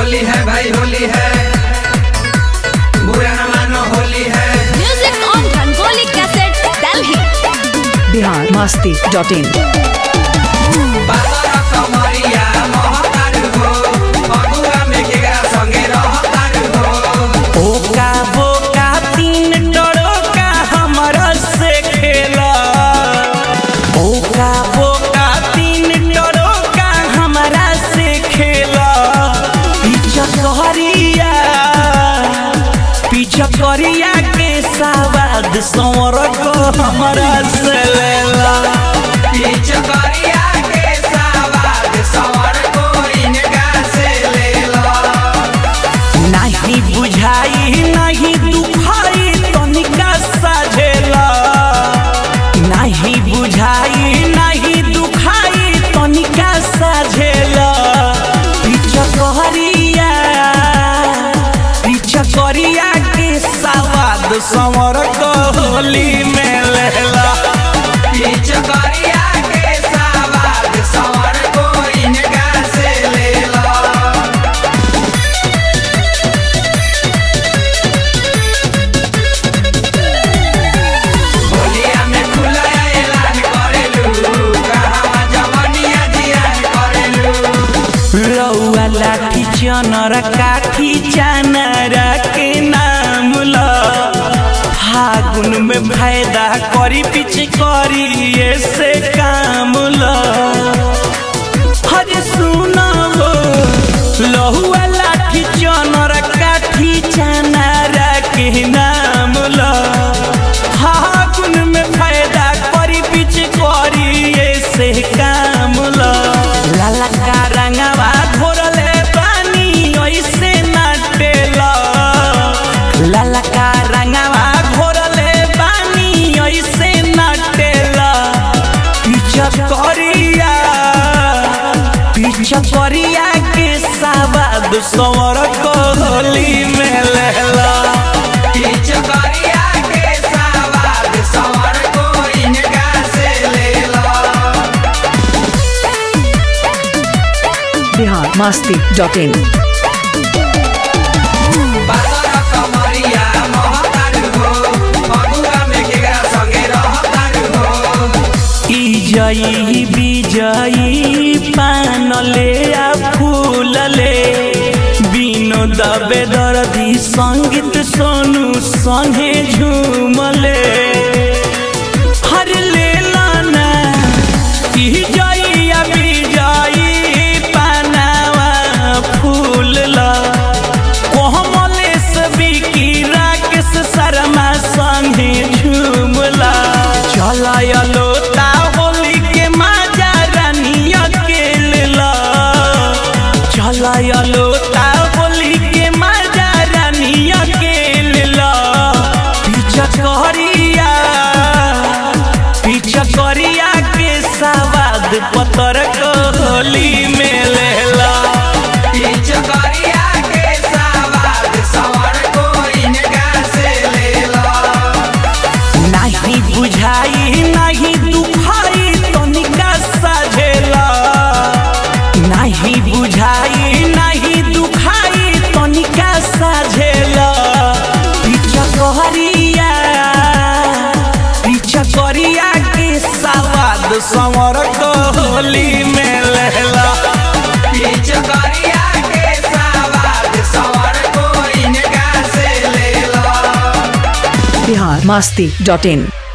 होली है भाई होली है बुरा न मानो होली है Music on Rangoli Cassette, Delhi. Bihar Masti dot in बादर कमरिया महतार हो फगुआ में केकरा संगे रहतार हो ओका बोका तीन टरोका हमरा से खेला ओका बोका तीन टरोका हमरा से खेला पीछा कहरिया पीछा करिया के सवाद सौर को हमरा से लेला बीच करिया के सवाद सवर को इनका से ले लो नहीं बुझाई नहीं दुखाई तनिका साझेला नहीं बुझाई नहीं दुखाई तनिका साझेला पीछा कहरिया पीछा करिया के सवाद संवर को होली में लेला बीच करिया के सवाद सवर को इनका से ले लो होलिया में खुला ऐलान करेलू कहावा जवनिया जियान करेलू रौआ लाठी चनर काठी चानर के नाम ल फागुन में फायदा करी पीछे करी ऐसे काम ल हरे सुना हो लहुआ लाठी चनर काठी चानर के नाम ल फागुन में फायदा करी पीछे करी ऐसे काम ल लाला का रंगवा घोरले पानी ऐसे नाटेला लाला का रंगवा घोरले पानी ऐसे नाटेला पीछा करिया पीछा करिया के सवाद सवर को होली में लेला बीच करिया के सवाद सवर को इनका से ले लो बिहार मस्ती डॉट इन बादर कमरिया महतार हो फगुआ में केकरा संगे रहतार हो ई जई विजयी पान ले आ फूल ले बिनो दबे दर्दी संगीत सोनू संगे झूमले हर ले लाना ई जई आ विजयी पानावा फूल ला कोमलेश बिकी राकेश शर्मा संगे झूमला चलायलो ता होली के माजा रानिया के लेला चलायलो ता होली के माजा रानिया के लेला पीछा करिया पीछा करिया के सवाद पतर को होली में लेला बीच करिया के सवाद सवर को इनका से ले लो नहीं बुझाई नहीं दुखाई तनिका साझेला नहीं बुझाई नहीं दुखाई तनिका साझेला पीछा कहरिया पीछा करिया के सवाद संवर को होली में लेला बीच करिया के सवाद सवर को इनका से ले लो बिहार मस्ती डॉट इन